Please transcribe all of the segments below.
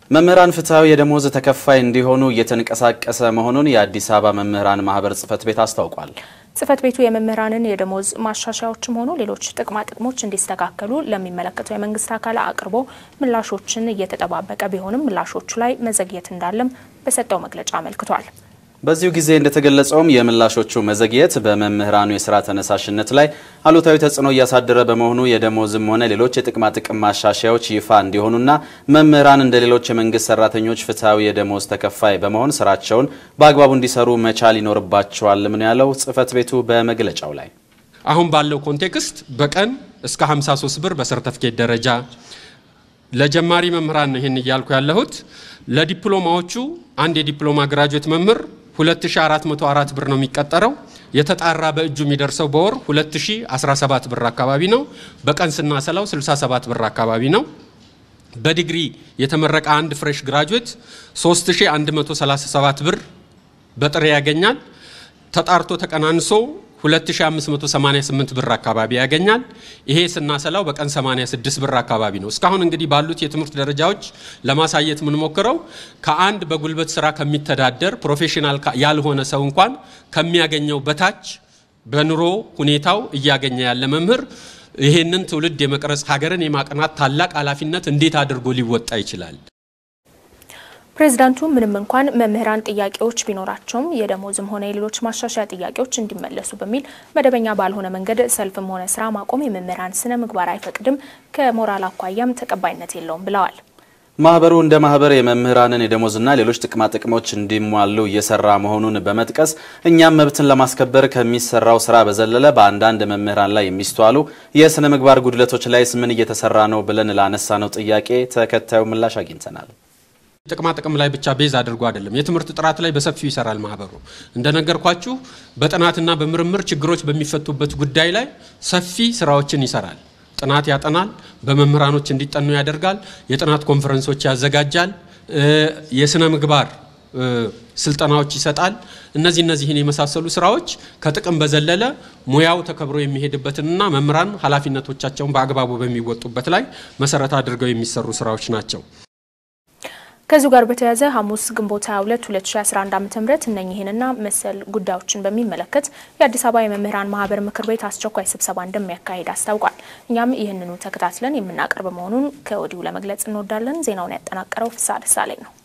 መምህራን ፍትሐዊ የደሞዝ ተከፋይ እንዲሆኑ እየተንቀሳቀሰ መሆኑን የአዲስ አበባ መምህራን ማህበር ጽህፈት ቤት አስታውቋል። ጽህፈት ቤቱ የመምህራንን የደሞዝ ማሻሻያዎችም ሆኑ ሌሎች ጥቅማ ጥቅሞች እንዲስተካከሉ ለሚመለከተው የመንግስት አካል አቅርቦ ምላሾችን እየተጠባበቀ ቢሆንም ምላሾቹ ላይ መዘግየት እንዳለም በሰጠው መግለጫ አመልክቷል። በዚሁ ጊዜ እንደተገለጸውም የምላሾቹ መዘግየት በመምህራኑ የስራ ተነሳሽነት ላይ አሉታዊ ተጽዕኖ እያሳደረ በመሆኑ የደሞዝም ሆነ ሌሎች የጥቅማ ጥቅም ማሻሻያዎች ይፋ እንዲሆኑና መምህራን እንደ ሌሎች የመንግስት ሰራተኞች ፍትሐዊ የደሞዝ ተከፋይ በመሆን ስራቸውን በአግባቡ እንዲሰሩ መቻል ይኖርባቸዋል ምን ያለው ጽህፈት ቤቱ በመግለጫው ላይ አሁን ባለው ኮንቴክስት በቀን እስከ 53 ብር በሰርተፍኬት ደረጃ ለጀማሪ መምህራን ነው ይህን እያልኩ ያለሁት። ለዲፕሎማዎቹ አንድ የዲፕሎማ ግራጁዌት መምህር 2404 ብር ነው የሚቀጠረው። የተጣራ በእጁ የሚደርሰው በወር 2017 ብር አካባቢ ነው። በቀን ስናሰላው 67 ብር አካባቢ ነው። በዲግሪ የተመረቀ አንድ ፍሬሽ ግራጁዌት 3137 ብር በጥሬ ያገኛል። ተጣርቶ ተቀናንሶ 2588 ብር አካባቢ ያገኛል። ይሄ ስናሰላው በቀን 86 ብር አካባቢ ነው። እስካሁን እንግዲህ ባሉት የትምህርት ደረጃዎች ለማሳየት የምንሞክረው ከአንድ በጉልበት ስራ ከሚተዳደር ፕሮፌሽናል ያልሆነ ሰው እንኳን ከሚያገኘው በታች በኑሮ ሁኔታው እያገኘ ያለ መምህር ይሄንን ትውልድ የመቅረጽ ሀገርን የማቅናት ታላቅ ኃላፊነት እንዴት አድርጎ ሊወጣ ይችላል? ፕሬዚዳንቱ ምንም እንኳን መምህራን ጥያቄዎች ቢኖራቸውም የደሞዝም ሆነ የሌሎች ማሻሻያ ጥያቄዎች እንዲመለሱ በሚል መደበኛ ባልሆነ መንገድ ሰልፍም ሆነ ስራ ማቆም የመምህራን ስነ ምግባር አይፈቅድም፣ ከሞራል አኳያም ተቀባይነት የለውም ብለዋል። ማህበሩ እንደ ማህበር የመምህራንን የደሞዝና ሌሎች ጥቅማ ጥቅሞች እንዲሟሉ እየሰራ መሆኑን በመጥቀስ እኛም መብትን ለማስከበር ከሚሰራው ስራ በዘለለ በአንዳንድ መምህራን ላይ የሚስተዋሉ የስነ ምግባር ጉድለቶች ላይስ ምን እየተሰራ ነው ብለን ላነሳነው ጥያቄ ተከታዩ ምላሽ አግኝተናል። ጥቅማ ጥቅም ላይ ብቻ ቤዝ አድርጎ አይደለም። የትምህርት ጥራት ላይ በሰፊው ይሰራል ማህበሩ። እንደነገርኳችሁ በጥናትና በምርምር ችግሮች በሚፈቱበት ጉዳይ ላይ ሰፊ ስራዎችን ይሰራል። ጥናት ያጠናል፣ በመምህራኖች እንዲጠኑ ያደርጋል፣ የጥናት ኮንፈረንሶች ያዘጋጃል፣ የስነ ምግባር ስልጠናዎች ይሰጣል። እነዚህ እነዚህን የመሳሰሉ ስራዎች ከጥቅም በዘለለ ሙያው ተከብሮ የሚሄድበትንና መምህራን ኃላፊነቶቻቸውን በአግባቡ በሚወጡበት ላይ መሰረት አድርገው የሚሰሩ ስራዎች ናቸው። ከዚሁ ጋር በተያያዘ ሐሙስ ግንቦት 22 2011 ዓ.ም እነኚህንና መሰል ጉዳዮችን በሚመለከት የአዲስ አበባ የመምህራን ማህበር ምክር ቤት አስቸኳይ ስብሰባ እንደሚያካሂድ አስታውቋል። እኛም ይህንኑ ተከታትለን የምናቀርብ መሆኑን ከወዲሁ ለመግለጽ እንወዳለን። ዜናውን ያጠናቀረው ፍስሐ ደሳለኝ ነው።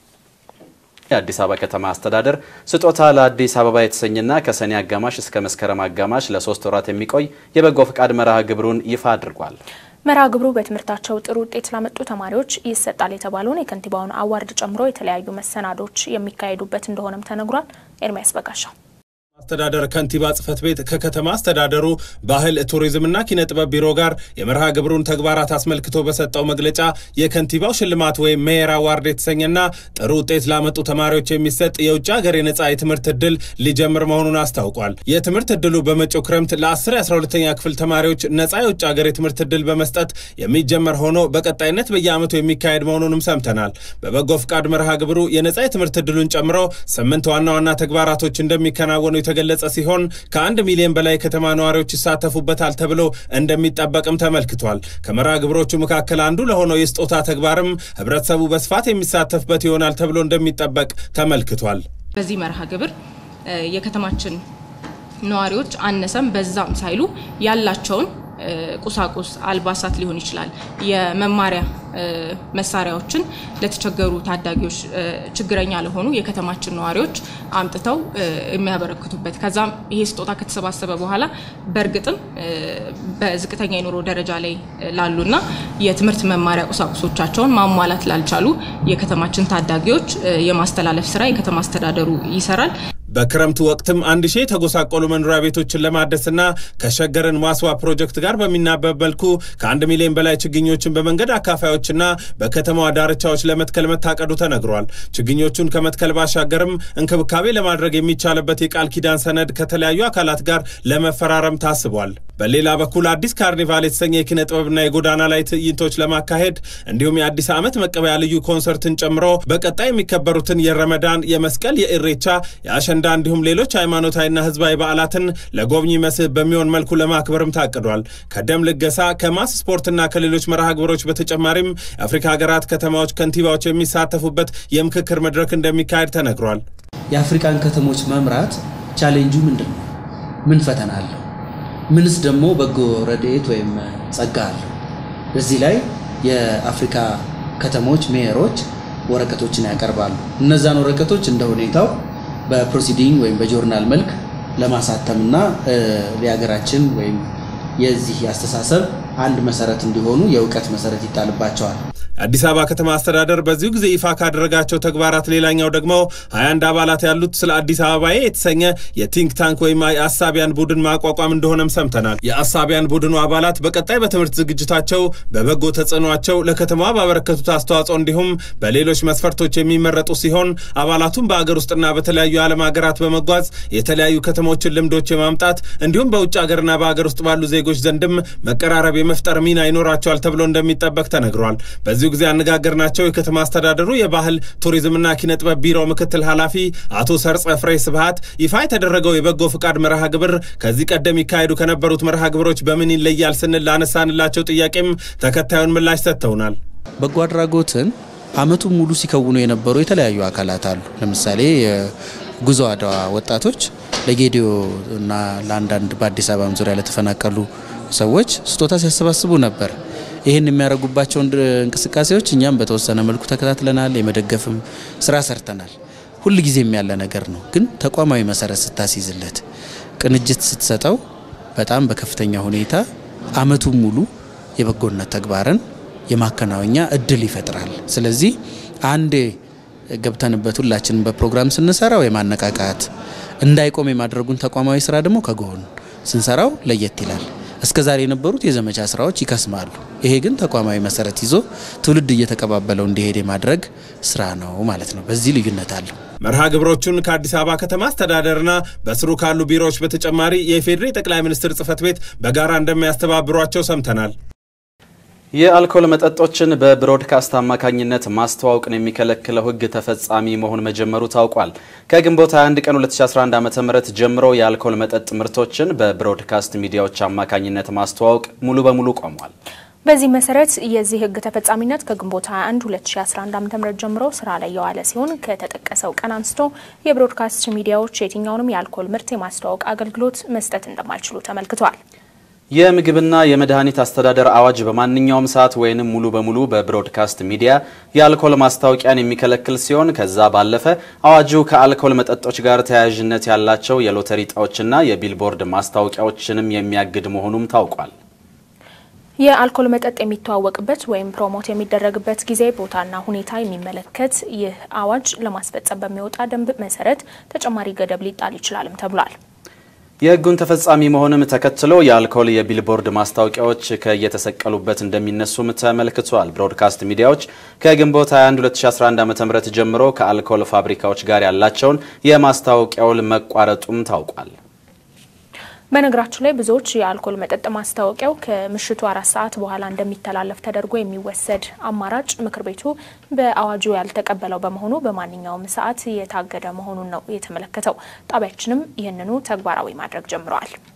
የአዲስ አበባ ከተማ አስተዳደር ስጦታ ለአዲስ አበባ የተሰኘና ከሰኔ አጋማሽ እስከ መስከረም አጋማሽ ለሶስት ወራት የሚቆይ የበጎ ፈቃድ መርሃ ግብሩን ይፋ አድርጓል። መርሃ ግብሩ በትምህርታቸው ጥሩ ውጤት ላመጡ ተማሪዎች ይሰጣል የተባለውን የከንቲባውን አዋርድ ጨምሮ የተለያዩ መሰናዶች የሚካሄዱበት እንደሆነም ተነግሯል። ኤርሚያስ በጋሻው አስተዳደር ከንቲባ ጽህፈት ቤት ከከተማ አስተዳደሩ ባህል ቱሪዝምና ኪነ ጥበብ ቢሮ ጋር የመርሃ ግብሩን ተግባራት አስመልክቶ በሰጠው መግለጫ የከንቲባው ሽልማት ወይም ሜየር አዋርድ የተሰኘና ጥሩ ውጤት ላመጡ ተማሪዎች የሚሰጥ የውጭ ሀገር የነጻ የትምህርት እድል ሊጀምር መሆኑን አስታውቋል። የትምህርት እድሉ በመጪው ክረምት ለ10 የ12ኛ ክፍል ተማሪዎች ነጻ የውጭ ሀገር የትምህርት እድል በመስጠት የሚጀመር ሆኖ በቀጣይነት በየዓመቱ የሚካሄድ መሆኑንም ሰምተናል። በበጎ ፍቃድ መርሃ ግብሩ የነጻ የትምህርት እድሉን ጨምሮ ስምንት ዋና ዋና ተግባራቶች እንደሚከናወኑ የተገለጸ ሲሆን ከአንድ ሚሊዮን በላይ ከተማ ነዋሪዎች ይሳተፉበታል ተብሎ እንደሚጠበቅም ተመልክቷል። ከመርሃ ግብሮቹ መካከል አንዱ ለሆነው የስጦታ ተግባርም ህብረተሰቡ በስፋት የሚሳተፍበት ይሆናል ተብሎ እንደሚጠበቅ ተመልክቷል። በዚህ መርሃ ግብር የከተማችን ነዋሪዎች አነሰም በዛም ሳይሉ ያላቸውን ቁሳቁስ አልባሳት ሊሆን ይችላል፣ የመማሪያ መሳሪያዎችን ለተቸገሩ ታዳጊዎች፣ ችግረኛ ለሆኑ የከተማችን ነዋሪዎች አምጥተው የሚያበረክቱበት ከዛም ይሄ ስጦታ ከተሰባሰበ በኋላ በእርግጥም በዝቅተኛ የኑሮ ደረጃ ላይ ላሉና የትምህርት መማሪያ ቁሳቁሶቻቸውን ማሟላት ላልቻሉ የከተማችን ታዳጊዎች የማስተላለፍ ስራ የከተማ አስተዳደሩ ይሰራል። በክረምቱ ወቅትም አንድ ሺህ የተጎሳቆሉ መኖሪያ ቤቶችን ለማደስና ከሸገርን ማስዋ ፕሮጀክት ጋር በሚናበብ መልኩ ከአንድ ሚሊዮን በላይ ችግኞችን በመንገድ አካፋዮችና በከተማዋ ዳርቻዎች ለመትከል መታቀዱ ተነግሯል። ችግኞቹን ከመትከል ባሻገርም እንክብካቤ ለማድረግ የሚቻልበት የቃል ኪዳን ሰነድ ከተለያዩ አካላት ጋር ለመፈራረም ታስቧል። በሌላ በኩል አዲስ ካርኒቫል የተሰኘ የኪነ ጥበብና የጎዳና ላይ ትዕይንቶች ለማካሄድ እንዲሁም የአዲስ ዓመት መቀበያ ልዩ ኮንሰርትን ጨምሮ በቀጣይ የሚከበሩትን የረመዳን፣ የመስቀል፣ የኢሬቻ፣ የአሸንዳ እንዲሁም ሌሎች ሃይማኖታዊና ህዝባዊ በዓላትን ለጎብኚ መስህብ በሚሆን መልኩ ለማክበርም ታቅዷል። ከደም ልገሳ ከማስ ስፖርትና ከሌሎች መርሃ ግብሮች በተጨማሪም የአፍሪካ ሀገራት ከተማዎች ከንቲባዎች የሚሳተፉበት የምክክር መድረክ እንደሚካሄድ ተነግሯል። የአፍሪካን ከተሞች መምራት ቻሌንጁ ምንድን ነው? ምን ፈተና አለው? ምንስ ደግሞ በጎ ረድኤት ወይም ጸጋ አለው? በዚህ ላይ የአፍሪካ ከተሞች ሜየሮች ወረቀቶችን ያቀርባሉ። እነዛን ወረቀቶች እንደ ሁኔታው በፕሮሲዲንግ ወይም በጆርናል መልክ ለማሳተምና የሀገራችን ወይም የዚህ አስተሳሰብ አንድ መሰረት እንዲሆኑ የእውቀት መሰረት ይጣልባቸዋል። አዲስ አበባ ከተማ አስተዳደር በዚሁ ጊዜ ይፋ ካደረጋቸው ተግባራት ሌላኛው ደግሞ 21 አባላት ያሉት ስለ አዲስ አበባዬ የተሰኘ የቲንክ ታንክ ወይም የአሳቢያን ቡድን ማቋቋም እንደሆነም ሰምተናል። የአሳቢያን ቡድኑ አባላት በቀጣይ በትምህርት ዝግጅታቸው፣ በበጎ ተጽዕኗቸው ለከተማዋ ባበረከቱት አስተዋጽኦ እንዲሁም በሌሎች መስፈርቶች የሚመረጡ ሲሆን አባላቱም በአገር ውስጥና በተለያዩ የዓለም ሀገራት በመጓዝ የተለያዩ ከተሞችን ልምዶች የማምጣት እንዲሁም በውጭ ሀገርና በሀገር ውስጥ ባሉ ዜጎች ዘንድም መቀራረብ የመፍጠር ሚና ይኖራቸዋል ተብሎ እንደሚጠበቅ ተነግሯል። በዚሁ ጊዜ ያነጋገርናቸው የከተማ አስተዳደሩ የባህል ቱሪዝምና ኪነ ጥበብ ቢሮ ምክትል ኃላፊ አቶ ሰርጸ ፍሬ ስብሃት ይፋ የተደረገው የበጎ ፍቃድ መርሃ ግብር ከዚህ ቀደም ይካሄዱ ከነበሩት መርሃ ግብሮች በምን ይለያል ስንል ላነሳንላቸው ጥያቄም ተከታዩን ምላሽ ሰጥተውናል። በጎ አድራጎትን ዓመቱን ሙሉ ሲከውኑ የነበሩ የተለያዩ አካላት አሉ። ለምሳሌ የጉዞ አድዋ ወጣቶች ለጌዲዮ እና ለአንዳንድ በአዲስ አበባም ዙሪያ ለተፈናቀሉ ሰዎች ስጦታ ሲያሰባስቡ ነበር። ይህን የሚያደርጉባቸውን እንቅስቃሴዎች እኛም በተወሰነ መልኩ ተከታትለናል። የመደገፍም ስራ ሰርተናል። ሁል ጊዜም ያለ ነገር ነው። ግን ተቋማዊ መሰረት ስታስይዝለት፣ ቅንጅት ስትሰጠው በጣም በከፍተኛ ሁኔታ ዓመቱን ሙሉ የበጎነት ተግባርን የማከናወኛ እድል ይፈጥራል። ስለዚህ አንዴ ገብተንበት ሁላችንም በፕሮግራም ስንሰራው የማነቃቃት እንዳይቆም የማድረጉን ተቋማዊ ስራ ደግሞ ከጎን ስንሰራው ለየት ይላል። እስከ ዛሬ የነበሩት የዘመቻ ስራዎች ይከስማሉ። ይሄ ግን ተቋማዊ መሰረት ይዞ ትውልድ እየተቀባበለው እንዲሄድ የማድረግ ስራ ነው ማለት ነው። በዚህ ልዩነት አለው። መርሃ ግብሮቹን ከአዲስ አበባ ከተማ አስተዳደርና በስሩ ካሉ ቢሮዎች በተጨማሪ የኢፌዴሪ ጠቅላይ ሚኒስትር ጽህፈት ቤት በጋራ እንደሚያስተባብሯቸው ሰምተናል። የአልኮል መጠጦችን በብሮድካስት አማካኝነት ማስተዋወቅን የሚከለክለው ሕግ ተፈጻሚ መሆን መጀመሩ ታውቋል። ከግንቦት 21 ቀን 2011 ዓ.ም ጀምሮ የአልኮል መጠጥ ምርቶችን በብሮድካስት ሚዲያዎች አማካኝነት ማስተዋወቅ ሙሉ በሙሉ ቆሟል። በዚህ መሰረት የዚህ ሕግ ተፈጻሚነት ከግንቦት 21 2011 ዓ.ም ጀምሮ ስራ ላይ የዋለ ሲሆን ከተጠቀሰው ቀን አንስቶ የብሮድካስት ሚዲያዎች የትኛውንም የአልኮል ምርት የማስተዋወቅ አገልግሎት መስጠት እንደማይችሉ ተመልክቷል። የምግብና የመድኃኒት አስተዳደር አዋጅ በማንኛውም ሰዓት ወይንም ሙሉ በሙሉ በብሮድካስት ሚዲያ የአልኮል ማስታወቂያን የሚከለክል ሲሆን ከዛ ባለፈ አዋጁ ከአልኮል መጠጦች ጋር ተያያዥነት ያላቸው የሎተሪ እጣዎችና የቢልቦርድ ማስታወቂያዎችንም የሚያግድ መሆኑም ታውቋል። የአልኮል መጠጥ የሚተዋወቅበት ወይም ፕሮሞት የሚደረግበት ጊዜ፣ ቦታና ሁኔታ የሚመለከት ይህ አዋጅ ለማስፈጸም በሚወጣ ደንብ መሰረት ተጨማሪ ገደብ ሊጣል ይችላልም ተብሏል። የህጉን ተፈጻሚ መሆንም ተከትሎ የአልኮል የቢልቦርድ ማስታወቂያዎች ከየተሰቀሉበት እንደሚነሱም ተመልክቷል። ብሮድካስት ሚዲያዎች ከግንቦት 21 2011 ዓ.ም ጀምሮ ከአልኮል ፋብሪካዎች ጋር ያላቸውን የማስታወቂያ ውል መቋረጡም ታውቋል። በነገራችን ላይ ብዙዎች የአልኮል መጠጥ ማስታወቂያው ከምሽቱ አራት ሰዓት በኋላ እንደሚተላለፍ ተደርጎ የሚወሰድ አማራጭ ምክር ቤቱ በአዋጁ ያልተቀበለው በመሆኑ በማንኛውም ሰዓት የታገደ መሆኑን ነው የተመለከተው። ጣቢያችንም ይህንኑ ተግባራዊ ማድረግ ጀምረዋል።